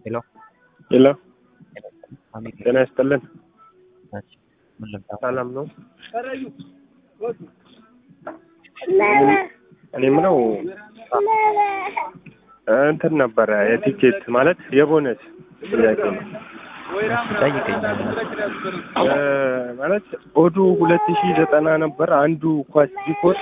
ሄሎ ሄሎ አሚን ጤና ይስጥልን። ነች። ምን ልምጣ? ሰላም ነው? እኔ የምለው እንትን ነበረ የቲኬት ማለት የቦነስ ጥያቄ ነው። ጠይቀኝ። እ ማለት ኦዱ ሁለት ሺህ ዘጠና ነበር አንዱ ኳስ ቢኮር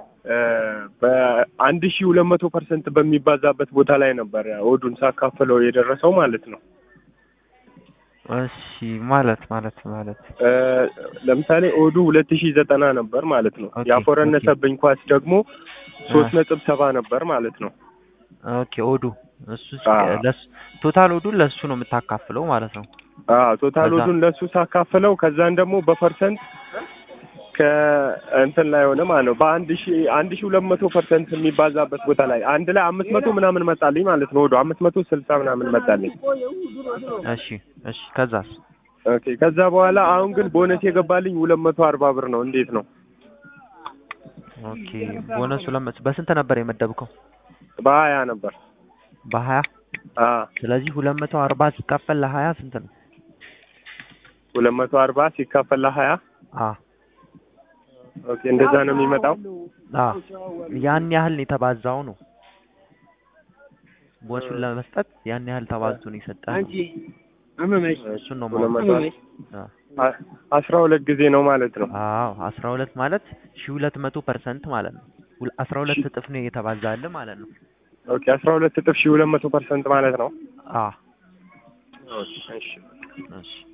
በአንድ ሺህ ሁለት መቶ ፐርሰንት በሚባዛበት ቦታ ላይ ነበር ኦዱን ሳካፍለው የደረሰው ማለት ነው። እሺ ማለት ማለት ማለት እ ለምሳሌ ኦዱ ሁለት ሺህ ዘጠና ነበር ማለት ነው። ኦኬ፣ ያፎረነሰብኝ ኳስ ደግሞ ሶስት ነጥብ ሰባ ነበር ማለት ነው። ኦኬ ኦዱ እሱ አዎ። ለሱ ቶታል ኦዱን ለሱ ነው የምታካፍለው ማለት ነው። አዎ ቶታል ከዛ- ኦዱን ለሱ ሳካፍለው ከዛን ደግሞ በፐርሰንት ከእንትን ላይ ሆነ ማለት ነው በአንድ ሺ አንድ ሺ ሁለት መቶ ፐርሰንት የሚባዛበት ቦታ ላይ አንድ ላይ አምስት መቶ ምናምን መጣልኝ ማለት ነው። ወደ አምስት መቶ ስልሳ ምናምን መጣልኝ። እሺ እሺ ከዛስ? ኦኬ ከዛ በኋላ አሁን ግን ቦነስ የገባልኝ ሁለት መቶ አርባ ብር ነው። እንዴት ነው? ኦኬ ቦነሱ ለመስ በስንት ነበር የመደብከው? በሀያ ነበር። በሀያ አ ስለዚህ ሁለት መቶ አርባ ሲካፈል ለሀያ ስንት ነው? ሁለት መቶ አርባ ሲካፈል ለሀያ አ ኦኬ እንደዛ ነው የሚመጣው። አ ያን ያህል ነው የተባዛው ነው ቦነሱን ለመስጠት ያን ያህል ተባዝቶ ነው የሰጠህ ነው። እሱን ነው ሁለት ማለት መቶ አ አ- አስራ ሁለት ጊዜ ነው ማለት ነው። አዎ አስራ ሁለት ማለት ሺ ሁለት መቶ ፐርሰንት ማለት ነው። ሁለ- አስራ ሁለት እጥፍ ነው የተባዛልህ ማለት ነው። ኦኬ አስራ ሁለት እጥፍ ሺ ሁለት መቶ ፐርሰንት ማለት ነው። አ እሺ እሺ